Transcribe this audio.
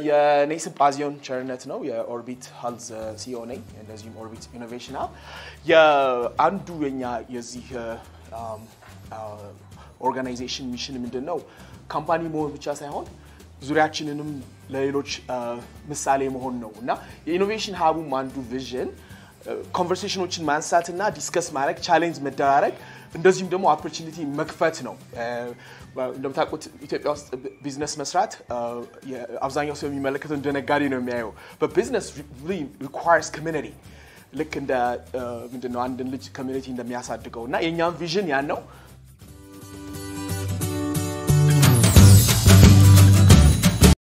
የኔ ስም ጳዚዮን ቸርነት ነው። የኦርቢት ሀልዝ ሲኦ ነኝ። እንደዚሁም ኦርቢት ኢኖቬሽን ሀብ የአንዱ የኛ የዚህ ኦርጋናይዜሽን ሚሽን ምንድን ነው? ካምፓኒ መሆን ብቻ ሳይሆን ዙሪያችንንም ለሌሎች ምሳሌ መሆን ነው እና የኢኖቬሽን ሀቡም አንዱ ቪዥን ኮንቨርሴሽኖችን ማንሳትና ዲስከስ ማድረግ ቻሌንጅ መደራረግ እንደዚሁም ደግሞ ኦፖርቹኒቲ መክፈት ነው። እንደምታውቁት ኢትዮጵያ ውስጥ ቢዝነስ መስራት አብዛኛው ሰው የሚመለከተው እንደ ነጋዴ ነው የሚያየው። በቢዝነስ ሪኳርስ ኮሚኒቲ ልክ እንደ ምንድነው አንድን ልጅ ኮሚኒቲ እንደሚያሳድገው እና የእኛም ቪዥን ያን ነው።